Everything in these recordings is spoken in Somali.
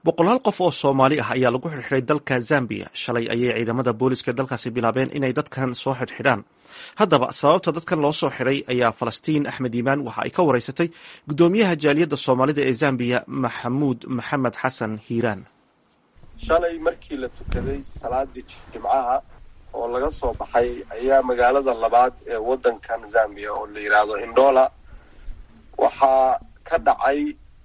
boqolaal qof oo soomaali ah ayaa lagu xidhxidhay dalka zambiya shalay ayay ciidamada booliska dalkaasi bilaabeen inay dadkan soo xidhxidhaan haddaba sababta dadkan loo soo xidhay ayaa falastiin axmed iimaan waxa ay ka wareysatay guddoomiyaha jaaliyadda soomaalida ee zambiya maxamuud maxamed xasan hiiraan shalay markii la tukaday salaadii jimcaha oo laga soo baxay ayaa magaalada labaad ee waddankan zambiya oo la yidhaahdo indola waxaa ka dhacay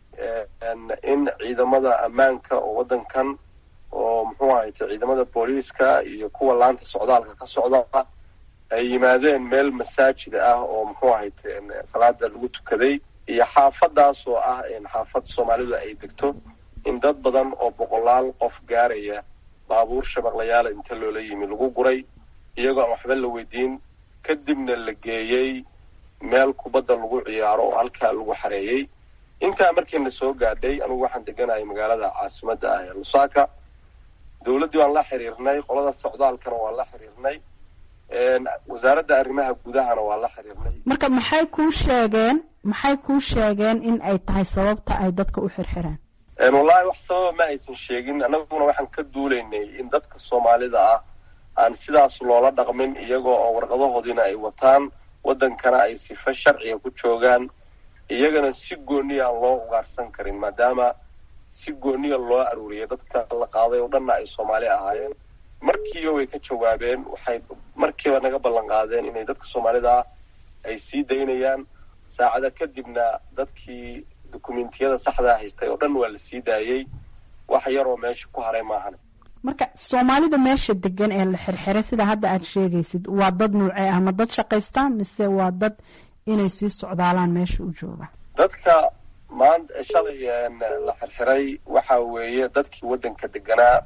in ciidamada ammaanka oo waddankan oo muxuu ahayte ciidamada booliiska iyo kuwa laanta socdaalka ka socda ay yimaadeen meel masaajida ah oo muxuu ahayte salaada lagu tukaday iyo xaafadaas oo ah xaafad soomaalidu ay degto in dad badan oo boqolaal qof gaaraya baabuur shabaqlayaala inta loola yimi lagu guray iyagoo aan waxba la weydiin kadibna la geeyey meel kubadda lagu ciyaaro oo halkaa lagu xareeyey intaa markiina soo gaadhay anugu waxaan deganahay magaalada caasimadda ah ee lusaka dowladdii waan la xiriirnay qolada socdaalkana waan la xiriirnay wasaaradda arrimaha gudahana waan la xiriirnay marka maxay kuu sheegeen maxay kuu sheegeen in ay tahay sababta ay dadka u xirxiraan wallahi wax sababa ma aysan sheegin annaguna waxaan ka duulaynay in dadka soomaalida ah aan sidaas loola dhaqmin iyagoo oo warqadahoodiina ay wataan waddankana ay sifa sharciga ku joogaan iyagana si gooniya aan loo ugaarsan karin maadaama si gooniya loo aruuriyay dadka la qaaday oo dhanna ay soomaali ahaayeen markiiba way ka jawaabeen waxay markiiba naga ballan qaadeen inay dadka soomaalida ah ay sii daynayaan saacada kadibna dadkii dukumentiyada saxdaa haystay oo dhan waa la sii daayey wax yaroo meesha ku haray maahan marka soomaalida meesha degan ee la xirxiray sida hadda aad sheegaysid waa dad nuucee ah ma dad shaqaystaan mise waa dad inay sii socdaalaan meesha u jooga dadka maanta shalay la xirxiray waxa weeye dadkii waddanka deganaa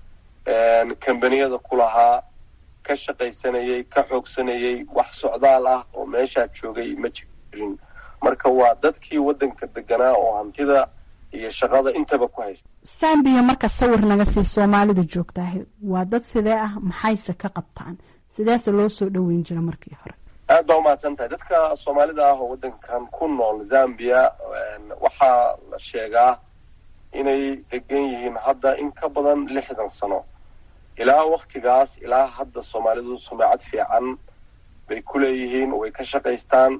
kambaniyada ku lahaa ka shaqaysanayay ka xoogsanayay wax socdaal ah oo meeshaa joogay ma jirin marka waa dadkii waddanka deganaa oo hantida iyo shaqada intaba ku haysta sambiya marka sawir naga sii soomaalida joogtaahay waa dad sidee ah maxayse ka qabtaan sideese loo soo dhoweyn jira markii hore aad baa umahadsan tahay dadka soomaalida ah oo waddankan ku nool zambia waxaa la sheegaa inay degan yihiin hadda in ka badan lixdan sano ilaa waktigaas ilaa hadda soomaalidu sumacad fiican bay ku leeyihiin way ka shaqaystaan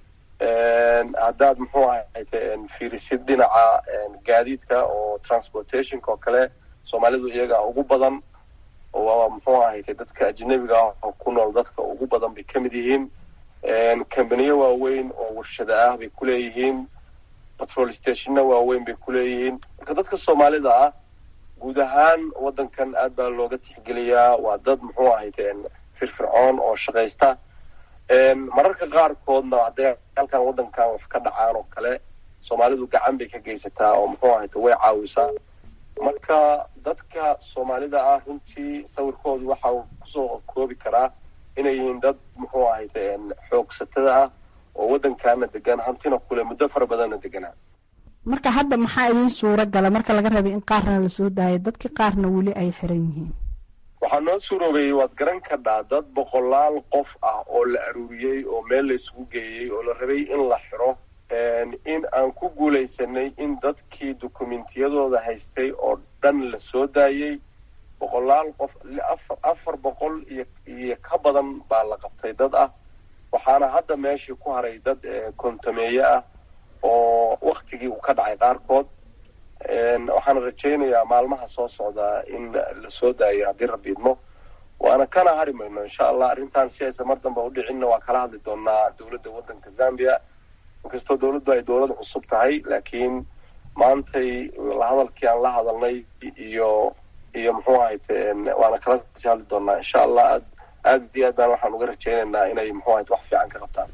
haddaad muxuu ahayte fiirisid dhinaca gaadiidka oo transportationka oo kale soomaalidu iyaga ugu badan oo muxuu ahayte dadka ajnabiga ah oo ku nool dadka ugu badan bay ka mid yihiin kambaniyo waaweyn oo warshada ah bay ku leeyihiin patrol stationna waaweyn bay ku leeyihiin marka dadka soomaalida ah guud ahaan waddankan aad baa looga tixgeliyaa waa dad muxuu ahayte firfircoon oo shaqaysta mararka qaarkoodna hadday halkan waddankan wax ka dhacaan oo kale soomaalidu gacan bay ka geysataa oo muxuu ahayte way caawisaa marka dadka soomaalida ah runtii sawirkoodu waxa uu kusoo koobi karaa inay yihiin dad muxuu ahayte xoogsatada ah oo waddankaana degan hantina kule muddo fara badanna deganaa marka hadda maxaa idiin suuro gala marka laga rabay in qaarna lasoo daayo dadkii qaarna weli ay xiran yihiin waxaa noo suuroobeeyey waad garan kadhaa dad boqolaal qof ah oo la aruuriyey oo meel la isugu geeyey oo la rabay in la xiro in aan ku guulaysanay in dadkii dukumentiyadooda haystay oo dhan la soo daayey boqolaal qof afar boqol iyo iyo ka badan baa la qabtay dad ah waxaana hadda meeshii ku haray dad kontameeye ah oo waktigii uu ka dhacay qaarkood waxaana rajaynayaa maalmaha soo socdaa in la soo daayo haddii rabbi idmo waana kana hari mayno insha allah arrintan si aysan mar dambe udhicinna waa kala hadli doonaa dowladda waddanka zambia inkastoo dowladdu ay dowlad cusub tahay laakiin maantay hadalkii aan la hadalnay iyo iyo muxuu ahayte waana kala sii hadli doonaa insha allah aad aad iyo aad baan waxaan uga rajaynaynaa inay muxuu ahayte wax fiican ka qabtaan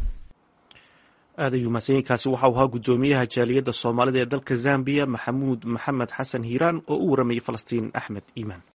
aad ayuu mahadsanyiinkaasi waxau ahaa guddoomiyaha jaaliyadda soomaalida ee dalka zambiya maxamuud maxamed xasan hiiraan oo u waramayay falastiin axmed iimaan